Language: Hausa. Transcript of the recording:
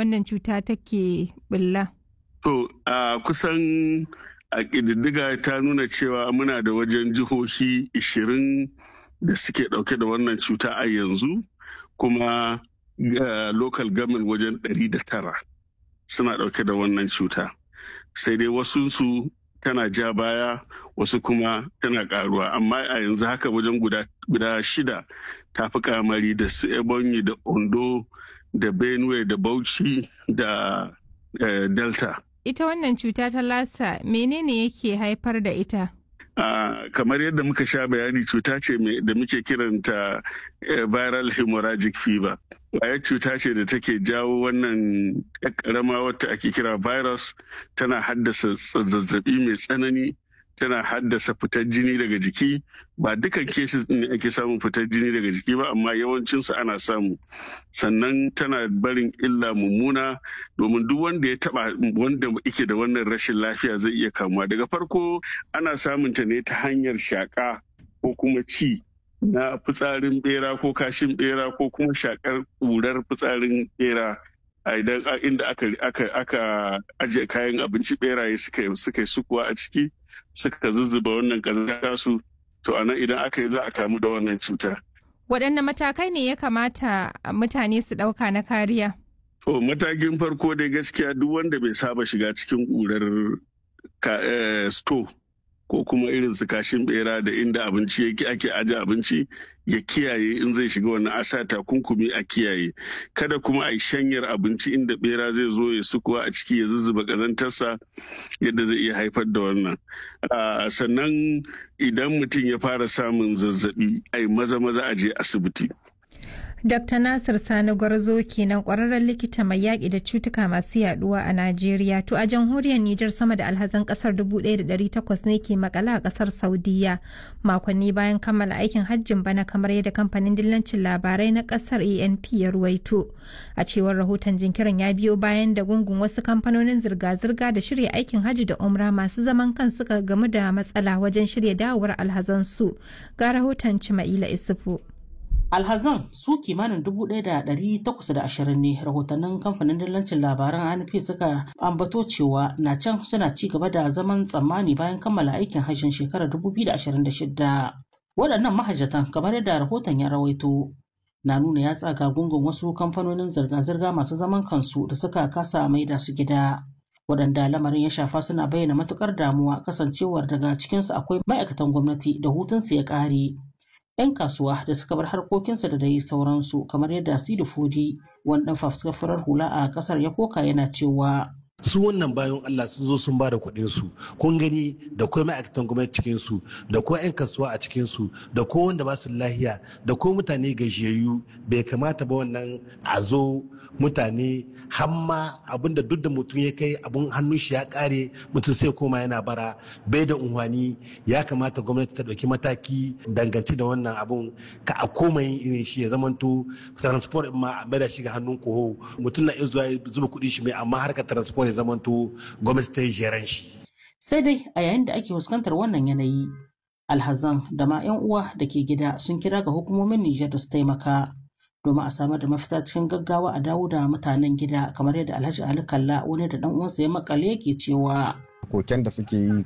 wannan cuta take bulla? To, a kusan a ƙididdiga ta nuna cewa muna da wajen jihohi 20 da suke ɗauke da wannan cuta a yanzu kuma local government wajen 109 suna ɗauke da wannan cuta. Sai dai wasunsu tana ja baya wasu kuma tana karuwa amma a yanzu haka wajen guda shida ta fi kamari da su ebonyi da ondo da benue da bauchi da delta ita wannan cuta ta lasa menene yake haifar da ita Uh, kamar yadda muka sha bayani cuta ce da muke kiranta uh, viral hemorrhagic fever kwayar cuta ce da take jawo wannan karama wata ake kira virus tana haddasa zazzabi mai tsanani tana haddasa fitar jini daga jiki ba dukan cases ne ake samun fitar jini daga jiki ba amma yawancinsu ana samu sannan tana barin illa mummuna domin duk wanda ya taba wanda yake da wannan rashin lafiya zai iya kamuwa daga farko ana samun ta ne ta hanyar shaka ko kuma ci na fitsarin bera ko kashin bera ko kuma shakar ƙurar fitsarin bera a idan inda aka ajiye kayan abinci beraye suka yi sukuwa a ciki suka zuzzuba wannan ƙazanta su to a nan idan aka yi za a kamu da wannan cuta. Waɗanne matakai ne ya kamata mutane su ɗauka na kariya? To matakin farko dai gaskiya duk wanda bai saba shiga cikin ƙurar sto ko kuma irin su kashin bera da inda abinci yake ake aje abinci ya kiyaye in zai shiga wannan asa takunkumi a kiyaye kada kuma a yi shanyar abinci inda bera zai zo ya sukuwa a ciki ya zuzzuba kazantarsa yadda zai iya haifar da wannan sannan idan mutum ya fara samun zazzabi a yi maza maza a je asibiti Dr. Nasir Sani Gwarzo kenan kwararren likita mai yaƙi da cutuka masu yaduwa a Najeriya. To a jamhuriyar Nijar sama da alhazan ƙasar 1,800 ne ke makala a ƙasar Saudiya makonni bayan kammala aikin hajjin bana kamar yadda kamfanin dillancin labarai na ƙasar ANP ya ruwaito. A cewar rahoton jinkirin ya biyo bayan da gungun wasu kamfanonin zirga-zirga da shirya aikin hajji da umra masu zaman kan suka gamu da matsala wajen shirya dawowar alhazansu. Ga rahoton Cima'ila Isufu. alhazan su kimanin 1,820 ne rahotannin kamfanin dillancin labaran anp suka ambato cewa na can suna ci gaba da zaman tsammani bayan kammala aikin hajjin shekarar 2026 waɗannan mahajjatan kamar yadda rahoton ya rawaito na nuna ya tsaga gungun wasu kamfanonin zirga-zirga masu zaman kansu da suka kasa maida su gida waɗanda lamarin ya shafa suna bayyana matukar damuwa kasancewar daga cikinsu akwai ma'aikatan gwamnati da hutunsu ya ƙare 'yan kasuwa da suka bar harkokinsa da dai sauransu kamar yadda Sidi Fodi wani dan fafuskar hula a kasar ya koka yana cewa su wannan bayan Allah sun zo sun ba da kuɗin su kun gani da kuma ma'aikatan gwamnati cikin su da ko 'yan kasuwa a cikin su da ko wanda ba su lahiya da ko mutane gajiyayyu bai kamata ba wannan a zo mutane hamma abinda duk da mutum ya kai abun hannun shi ya kare mutum sai koma yana bara bai da unhwani ya kamata gwamnati ta ɗauki mataki danganci da wannan abun ka a koma yin irin shi ya zamanto transport ma a da shi ga hannun koho mutum na iya zuwa zuba kuɗi shi mai amma harkar transport ya zamanto gwamnati ta yi jeran shi. sai dai a yayin da ake fuskantar wannan yanayi alhazan da ma 'yan uwa da ke gida sun kira ga hukumomin Nijar da su taimaka domin a samar da mafita cikin gaggawa a dawo da mutanen gida kamar yadda Alhaji Ali Kalla wani da dan uwansa ya makale yake cewa koken da suke yi